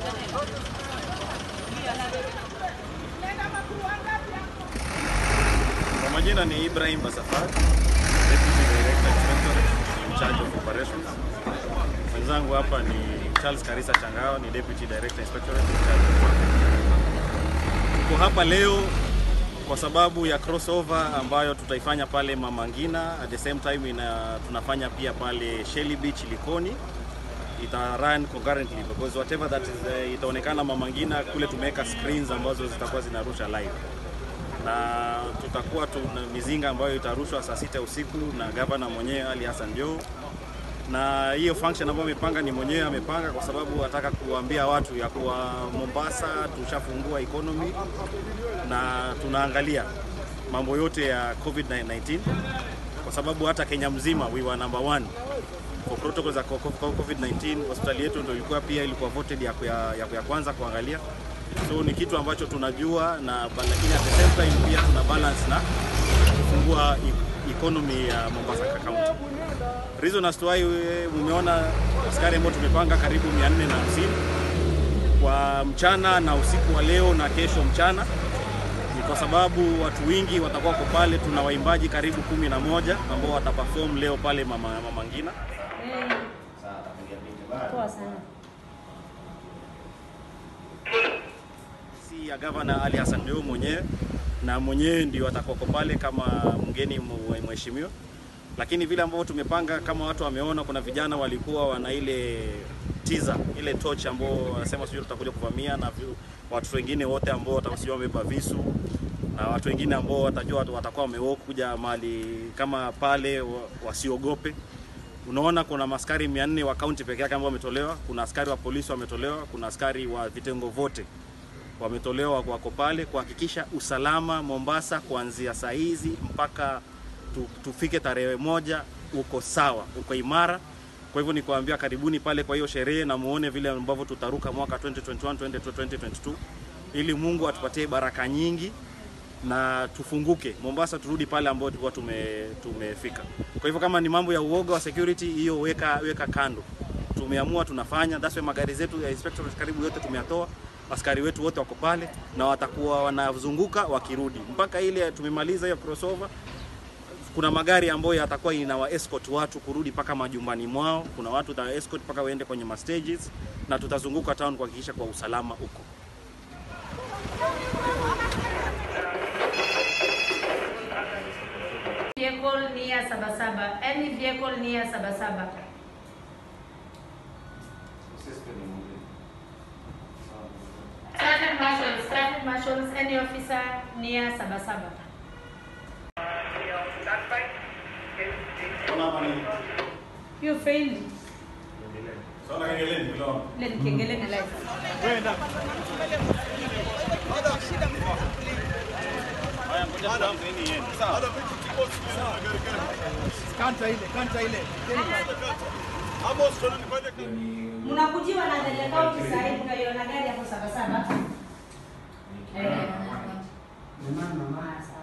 Kwa majina ni Ibrahim Basafari, Deputy Director Inspectorate in charge of operations. Mwenzangu hapa ni Charles Karisa Changao, ni Deputy Director Inspectorate in charge of Tuko hapa leo kwa sababu ya crossover ambayo tutaifanya pale Mama Ngina, at the same time ina, tunafanya pia pale Shelly Beach Likoni ita run concurrently because whatever that is, uh, itaonekana Mama Ngina kule tumeweka screens ambazo zitakuwa zinarusha live na tutakuwa tuna mizinga ambayo itarushwa saa sita usiku na gavana mwenyewe Ali Hassan Joho, na hiyo function ambayo amepanga ni mwenyewe amepanga kwa sababu ataka kuambia watu ya kuwa Mombasa tushafungua economy na tunaangalia mambo yote ya COVID-19 kwa sababu hata Kenya mzima we were number one for protocols za COVID-19. Hospitali yetu ndio ilikuwa pia ilikuwa voted ya, ya, ya, ya kwanza kuangalia so ni kitu ambacho tunajua na lakini at the same time pia tuna balance na kufungua e- economy ya Mombasa County. Reason as to why we- mumeona askari ambao tumepanga karibu 450 kwa mchana na usiku wa leo na kesho mchana ni kwa sababu watu wengi watakuwa kwa pale. Tuna waimbaji karibu kumi na moja ambao wataperform leo pale Mama, Mama Ngina. Poa sana. si ya gavana Ali Hassan Joho mwenyewe na mwenyewe ndio atakuwa pale kama mgeni mwe- mheshimiwa, lakini vile ambavyo tumepanga, kama watu wameona, kuna vijana walikuwa wana ile teaser ile torch ambao wanasema sijui tutakuja kuvamia na vi- watu wengine wote ambao watakuwa wamebeba visu na watu wengine ambao watajua watu watakuwa wamewalk kuja mahali kama pale wa- wasiogope. Unaona kuna maskari 400 wa kaunti peke yake ambao wametolewa, kuna askari wa polisi wametolewa, kuna askari wa vitengo vote wametolewa wako pale kuhakikisha usalama Mombasa kuanzia saa hizi mpaka tu, tufike tarehe moja uko sawa, uko imara. Kwa hivyo ni kuambia karibuni pale kwa hiyo sherehe na muone vile ambavyo tutaruka mwaka 2021 2022 ili Mungu atupatie baraka nyingi na tufunguke Mombasa, turudi pale ambapo tulikuwa tume, tumefika. Kwa hivyo kama ni mambo ya uoga wa security, hiyo weka, weka kando. Tumeamua tunafanya, that's why magari zetu ya inspectorate karibu yote tumeyatoa, askari wetu wote wako pale na watakuwa wanazunguka wakirudi mpaka ile tumemaliza hiyo crossover. Kuna magari ambayo yatakuwa inawa escort watu kurudi mpaka majumbani mwao. Kuna watu ta escort mpaka waende kwenye ma stages, na tutazunguka town kuhakikisha kwa usalama huko. Vehicle near Sabasaba. Any vehicle near Sabasaba. Traffic marshals, traffic marshals, any officer near Sabasaba. You failed. Let kengele na live. Mnakujiwa na Ndege County sasa hivi mkaiona gari hapo Sabasaba. Eh. Mama mama